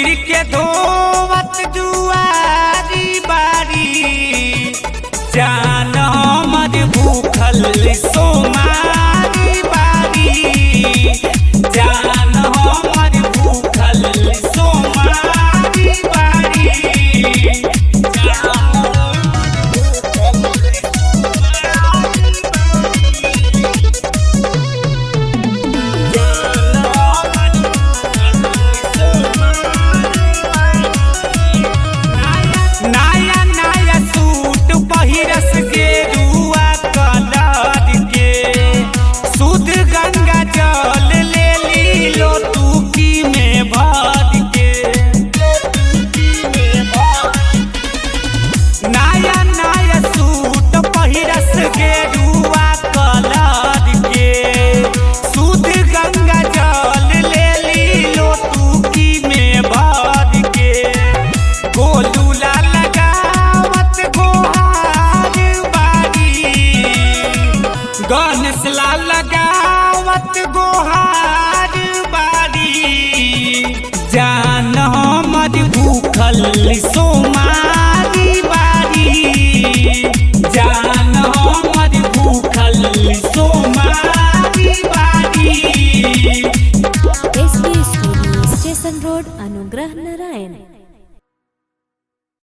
मंदिर के धोवत दुआरी बारी जान हमर भूखल सोमारी बारी जान हमर भूखल सोमारी बारी नया नया सूट पहिरस के रुआ कलर के शुद्ध गंगा जल ले ली लोटुकी में भर के नया नया सूट पहिरस के रुआ कलर के शुद्ध गंगा जल ले ली लोटुकी में भर के गोलूला लगावत गोहार बारी गणेश ला लगावत गोहार बारी जान हमर भूखल सोमारी बारी जान हमर भूखल सोमारी बारी एसबी स्टूडियो स्टेशन रोड अनुग्रह नारायण